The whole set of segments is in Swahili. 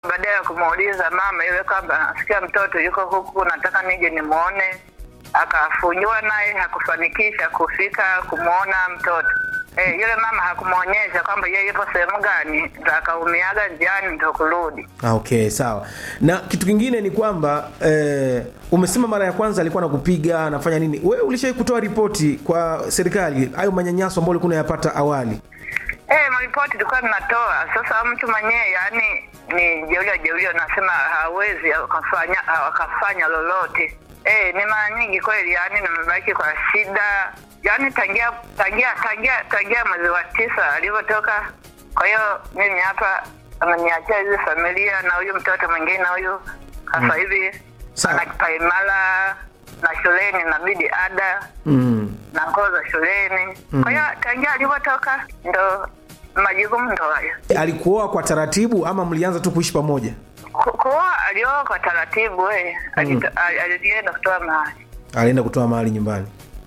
baadaye ya kumuuliza mama yule kwamba nasikia mtoto yuko huku, nataka nije nimwone, akafunjua naye hakufanikisha kufika kumwona mtoto. Eh, yule mama hakumwonyesha kwamba yeye yupo sehemu gani, ndo akaumiaga njiani ndo kurudi. Ah, okay sawa na kitu kingine ni kwamba eh, umesema mara ya kwanza alikuwa anakupiga anafanya nini wewe ulishai kutoa ripoti kwa serikali hayo manyanyaso ambayo ulikuwa unayapata awali Eh, maripoti tulikuwa tunatoa. Sasa mtu mwenyewe yani ni jeulio jeulio, nasema hawezi akafanya akafanya lolote. Eh, ni mara nyingi kweli, yani nimebaki kwa shida, yani tangia tangia tangia tangia mwezi wa tisa alivyotoka. Kwa hiyo mimi hapa ameniachia hizi familia na huyu mtoto mwingine huyu sasa hivi Sawa. anakipaimala na shuleni inabidi ada mm. na nguo za shuleni. Kwa hiyo tangia alivyotoka ndo majukumu ndo hayo. alikuoa kwa taratibu ama mlianza tu kuishi pamoja Ku- Kuoa alioa kwa taratibu we, alita- ali- alienda kutoa mahali. alienda kutoa mahali nyumbani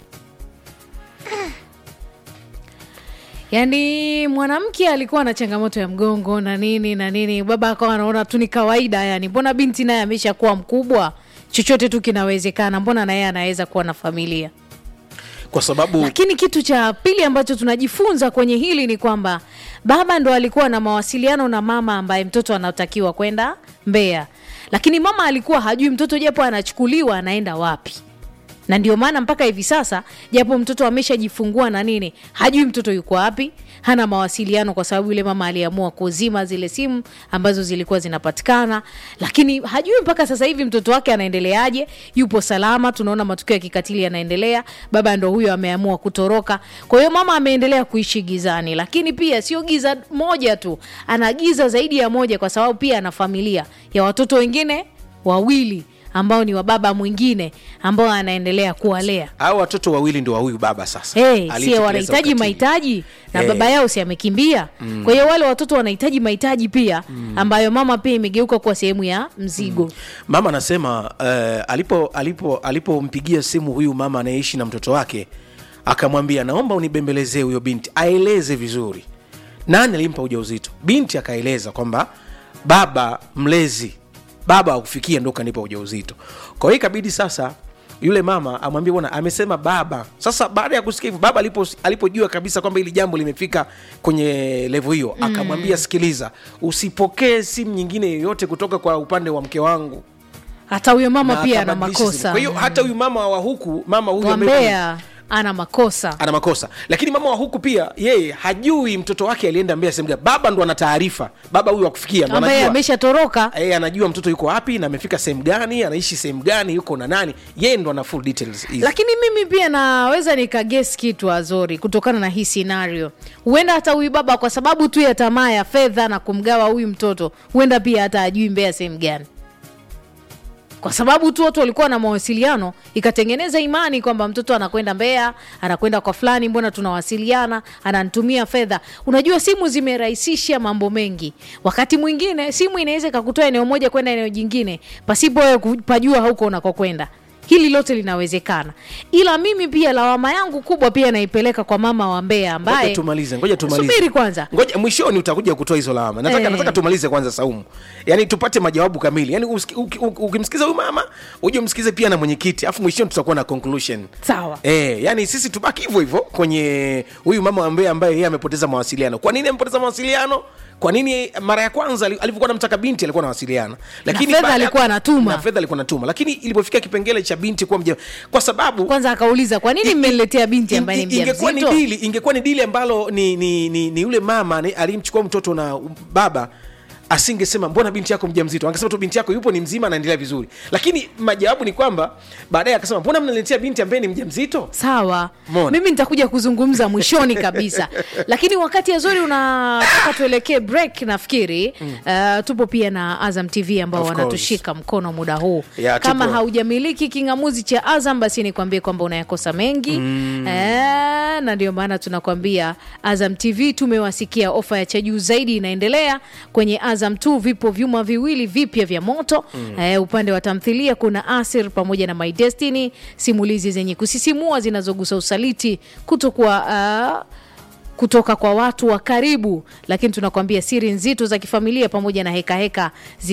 yaani mwanamke alikuwa na changamoto ya mgongo na nini na nini baba akawa anaona tu ni kawaida yani mbona binti naye ameshakuwa mkubwa chochote tu kinawezekana mbona naye anaweza kuwa na familia kwa sababu lakini kitu cha pili ambacho tunajifunza kwenye hili ni kwamba baba ndo alikuwa na mawasiliano na mama ambaye mtoto anatakiwa kwenda Mbeya, lakini mama alikuwa hajui mtoto japo anachukuliwa anaenda wapi na ndio maana mpaka hivi sasa japo mtoto ameshajifungua na nini hajui mtoto yuko wapi hana mawasiliano kwa sababu yule mama aliamua kuzima zile simu ambazo zilikuwa zinapatikana lakini hajui mpaka sasa hivi mtoto wake anaendeleaje yupo salama tunaona matukio ya kikatili yanaendelea baba ndo huyo ameamua kutoroka kwa hiyo mama ameendelea kuishi gizani lakini pia sio giza moja tu ana giza zaidi ya moja kwa sababu pia ana familia ya watoto wengine wawili ambao ni wa baba mwingine ambao anaendelea kuwalea hao watoto wawili ndio wa huyu baba sasa Hey, Aliyetekeleza sie wanahitaji ukatili. mahitaji na Eh. baba yao si amekimbia kwa hiyo wale watoto wanahitaji mahitaji pia ambayo mama pia imegeuka kuwa sehemu ya mzigo mama anasema uh, alipo alipo alipompigia simu huyu mama anayeishi na mtoto wake akamwambia naomba unibembelezee huyo binti aeleze vizuri nani alimpa ujauzito binti akaeleza kwamba baba mlezi baba akufikia ndo kanipa ujauzito kwa hiyo ikabidi sasa yule mama amwambie bwana amesema baba sasa baada ya kusikia hivyo baba alipo alipojua kabisa kwamba hili jambo limefika kwenye levo hiyo mm. akamwambia sikiliza usipokee simu nyingine yoyote kutoka kwa upande wa mke wangu hata huyo mama na pia ana akabadilisha simu. makosa kwa hiyo hata huyu mama wa huku mama huyu ambaye- wambea ana makosa ana makosa lakini mama wa huku pia yeye hajui mtoto wake alienda mbea sehemu gani baba ndo ana taarifa baba huyu akufikia ndo ambaye anajua ameshatoroka yeye anajua mtoto yuko wapi na amefika sehemu gani anaishi sehemu gani yuko na nani yeye ndo ana full details hizi. lakini mimi pia naweza nikages kitu azori kutokana na hii scenario huenda hata huyu baba kwa sababu tu ya tamaa ya fedha na kumgawa huyu mtoto huenda pia hata ajui mbea sehemu gani kwa sababu tu watu walikuwa na mawasiliano ikatengeneza imani kwamba mtoto anakwenda mbea anakwenda kwa fulani mbona tunawasiliana ananitumia fedha unajua simu zimerahisisha mambo mengi wakati mwingine simu inaweza ikakutoa eneo moja kwenda eneo jingine pasipo wewe kupajua huko unakokwenda hili lote linawezekana ila mimi pia lawama yangu kubwa pia naipeleka kwa mama wa mbea ambaye ngoja tumalize ngoja tumalize subiri kwanza ngoja mwishoni utakuja kutoa hizo lawama nataka, Eh. nataka tumalize kwanza saumu yaani tupate majawabu kamili yaani usiki- uki- uki- ukimsikiza huyu mama uje umsikize pia na mwenyekiti afu mwishoni tutakuwa na conclusion sawa Eh, yani sisi tubaki hivyo hivyo kwenye huyu mama ambaye ambaye yeye amepoteza mawasiliano kwa nini amepoteza mawasiliano kwa nini mara ya kwanza ali- alivyokuwa namtaka binti alikuwa anawasiliana lakini fedha baada ya- alikuwa anatuma. na fedha alikuwa anatuma lakini ilipofika kipengele cha binti kuwa mja kwa sababu kwanza akauliza kwa nini I- mmeniletea binti in- ambaye ni ingekuwa ni mjamzito dili ingekuwa ni dili ambalo ni, ni, ni, ni yule mama ni- alimchukua mtoto na baba asingesema mbona binti yako mjamzito angesema tu binti yako yupo ni mzima anaendelea vizuri lakini majawabu ni kwamba baadaye akasema mbona mnaletea binti ambaye ni mjamzito sawa Mona. mimi nitakuja kuzungumza mwishoni kabisa lakini wakati azuri unataka tuelekee break nafikiri mm. uh, tupo pia na azam tv ambao Of course. wanatushika mkono muda huu Yeah, kama tupo. haujamiliki kingamuzi cha azam basi nikwambie kwamba unayakosa mengi mm. eh, na ndio maana tunakwambia azam tv tumewasikia ofa ya cha juu zaidi inaendelea kwenye azam t vipo vyuma viwili vipya vya moto mm. eh, upande wa tamthilia kuna asir pamoja na my destiny simulizi zenye kusisimua zinazogusa usaliti kutokuwa uh, kutoka kwa watu wa karibu lakini tunakwambia siri nzito za kifamilia pamoja na hekaheka heka